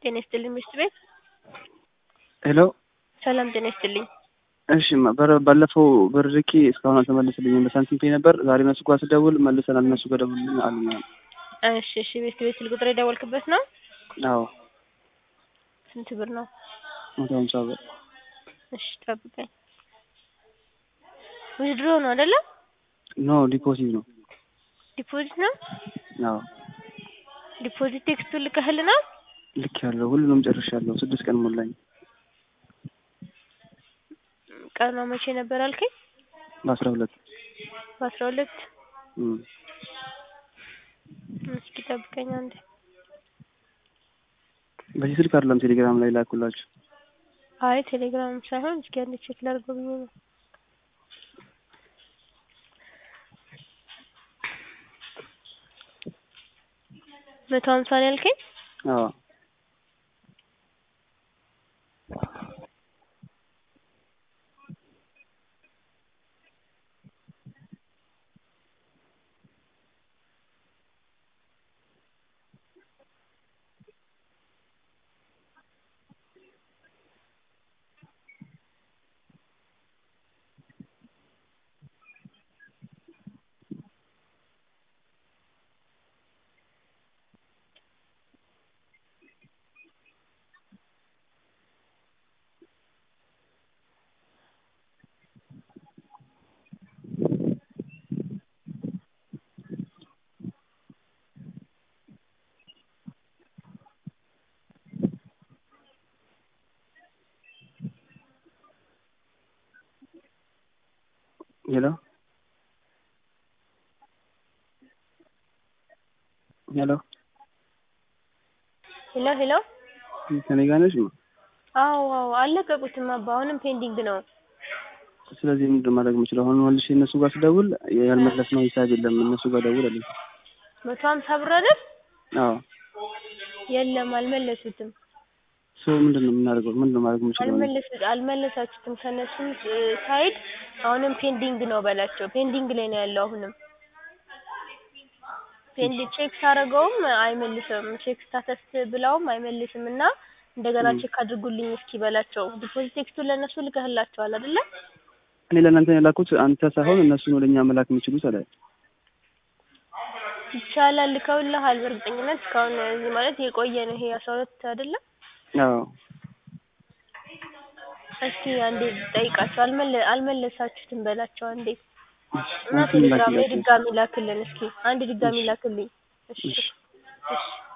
ጤና ይስጥልኝ ምሽት ቤት ሄሎ ሰላም ጤና ይስጥልኝ። እሺ ማ- በር- ባለፈው ብር ልኬ እስካሁን አልተመለሰልኝም። በሳንቲም ፔይ ነበር። ዛሬ እነሱ ጋር ስደውል መልሰናል እነሱ ጋር ደውልልኝ አሉኝ። እሺ እሺ ቤት ቤት ስልክ ቁጥር የደወልክበት ነው? አዎ ስንት ብር ነው? መቶ ሀምሳ ብር እሺ ጠብቀኝ። ዊዝድሮ ነው አይደለ? ኖ ዲፖዚት ነው። ዲፖዚት ነው? አዎ ዲፖዚት ቴክስቱን ልከህልናል? ልክ ያለው ሁሉንም ጨርሻለሁ። ስድስት ቀን ሞላኝ። ቀኗ መቼ ነበር አልከኝ? በአስራ ሁለት በአስራ ሁለት እም። እስኪ ጠብቀኝ አንዴ። በዚህ ስልክ አይደለም ቴሌግራም ላይ ላኩላችሁ። አይ ቴሌግራም ሳይሆን እስኪ አንዴ ቼክ ላድርገው ብዬ ነው። መቶ ሀምሳ ነው ያልከኝ? አዎ ሄሎ ሄሎ ሄሎ ሄሎ ከኔ ጋር ነሽ? አዎ አዎ አልለቀቁትም አባ አሁንም ፔንዲንግ ነው። ስለዚህ ምንድን ማድረግ የምችለው አሁን መልሼ እነሱ ጋር ስደውል ያልመለስነው ሂሳብ የለም እነሱ ጋር ደውል አለኝ። መቶ ሀምሳ ብር አይደል? አዎ የለም አልመለሱትም። ሶ ምንድን ነው የምናደርገው? ምንድን ነው ማድረግ የምችለው? እኔ? አልመለሱ አልመለሳችሁትም ከእነሱም ሳይድ አሁንም ፔንዲንግ ነው በላቸው። ፔንዲንግ ላይ ነው ያለው አሁንም ፔንድ ቼክ ሳረገውም አይመልስም። ቼክ ስታተስ ብለውም አይመልስም እና እንደገና ም። ቼክ አድርጉልኝ እስኪ በላቸው። ዲፖዚት ቴክስቱን ለእነሱ ልከህላቸዋል አይደለ? እኔ ለእናንተ የላኩት አንተ ሳይሆን እነሱ ነው ለእኛ መላክ የሚችሉት አለ። ይቻላል ልከውልሃል። በእርግጠኝነት እስካሁን እዚህ ማለት የቆየ ነው ይሄ አስራ ሁለት አይደለ? አዎ እስኪ አንዴ ጠይቃቸው። አልመለ አልመለሳችሁትም በላቸው አንዴ እና እንትን ቴሌግራም ላይ ላክላቸው። ድጋሚ ላክልን እስኪ አንድ ድጋሚ ላክልኝ። እሺ እሺ። እሺ